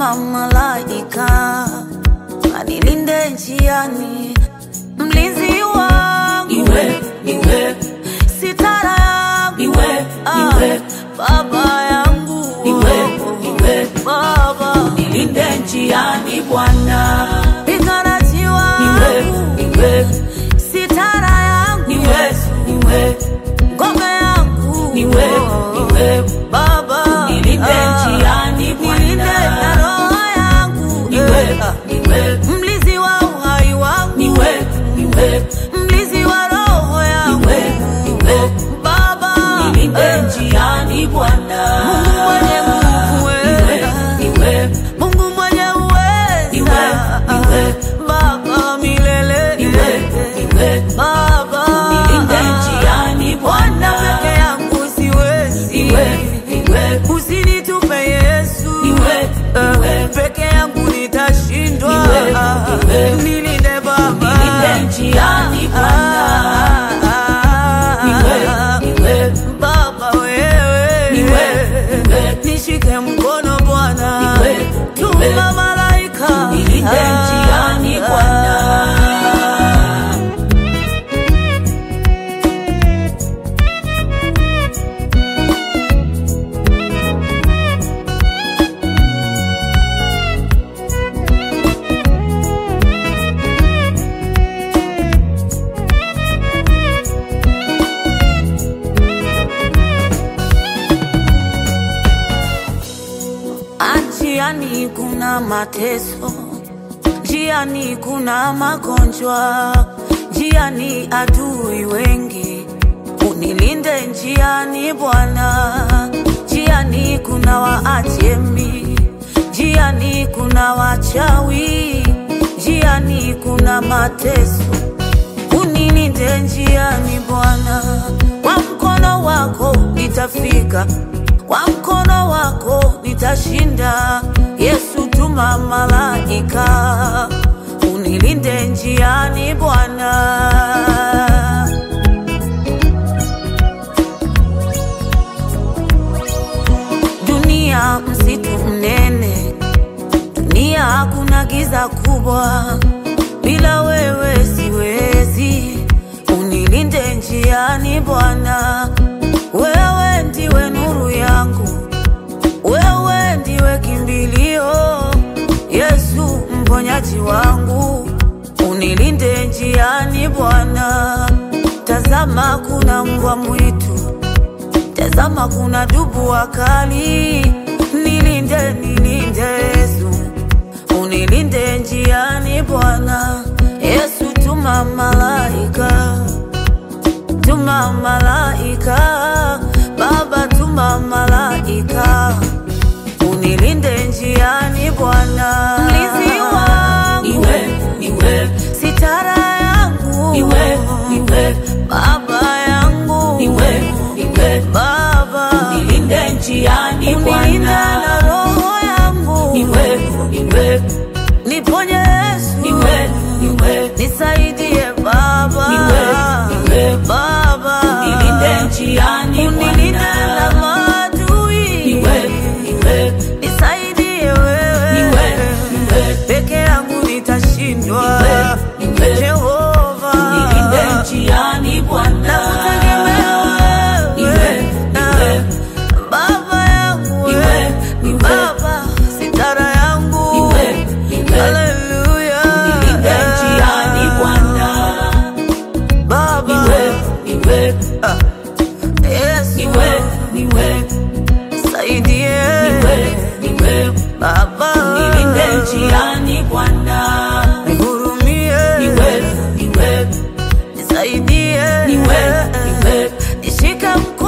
tuma malaika anilinde njiani, mlinzi wangu Niwe, niwe, sitara yangu Niwe, Ah, niwe. baba yangu Niwe, niwe. baba nilinde njiani Bwana. piganaji Niwe, wangu niwe, sitara yangu niwe, niwe, ngome yangu niwe, niwe, baba nilinde Ah, njiani Bwana. nilinde na roho yangu niwe, Eh, niwe, mlizi wa uhai wangu niwe, niwe, mlizi wa roho yangu niwe, niwe, baba nilinde eh, njiani Bwana. Mungu mwenye nguvu Niwe, eh, niwe, Mungu mwenye uweza Niwe, niwe. baba milele niwe, niwe, baba nilinde njiani Bwana Bwana. peke yangu siwezi Niwe, niwe, usinitupe Yesu Niwe, Eh, niwe. peke yangu nitashindwa Niwe, niwe. nilinde baba Nilinde njiani Bwana. Ah, Niwe, niwe, baba wewe Niwe, niwe. nishike mkono Bwana Niwe, tuma niwe. malaika nilinde njiani Bwana. Njiani kuna mateso, njiani kuna magonjwa, njiani adui wengi. Unilinde njiani Bwana, njiani kuna waajemi, njiani kuna wachawi, njiani kuna mateso. Unilinde njiani Bwana, kwa mkono wako nitafika, kwa mkono wako nitashinda. Yesu, tuma malaika unilinde njiani Bwana. Dunia msitu mnene, dunia hakuna giza kubwa, bila wewe siwezi. Unilinde njiani Bwana, wewe ndiwe nuru yangu, wewe ndiwe kimbilio, Yesu mponyaji wangu, unilinde njiani Bwana. Tazama kuna mbwa mwitu Tazama kuna dubu wakali, nilinde nilinde Yesu, unilinde njiani Bwana. Yesu tuma malaika, tuma malaika, Baba tuma malaika, unilinde njiani Bwana. Mlinzi wangu, Niwe, niwe, sitara yangu, niwe, niwe, Baba yangu, niwe, niwe, Baba nilinde njiani unilinda na Bwana. roho yangu, Niwe, niwe, niponye Yesu, niwe, niwe, nisaidie Baba, Niwe, niwe. Baba nilinde njiani unilinde na Bwana. maadui, Niwe, niwe, nisaidie wewe, Niwe, niwe. peke yangu nitashindwa, Niwe, niwe. Jehova nilinde njiani Bwana. nakutegemea wewe, Niwe, niwe. Baba yangu Niwe, wewe, niwe. Baba sitara yangu Niwe, niwe. Haleluya. Nilinde njiani Bwana. Baba Niwe, niwe, Yesu niwe, niwe, saidie niwe, niwe, Baba nilinde njiani Bwana. nihurumie Niwe, niwe, nisaidie Niwe, niwe. nishike mkono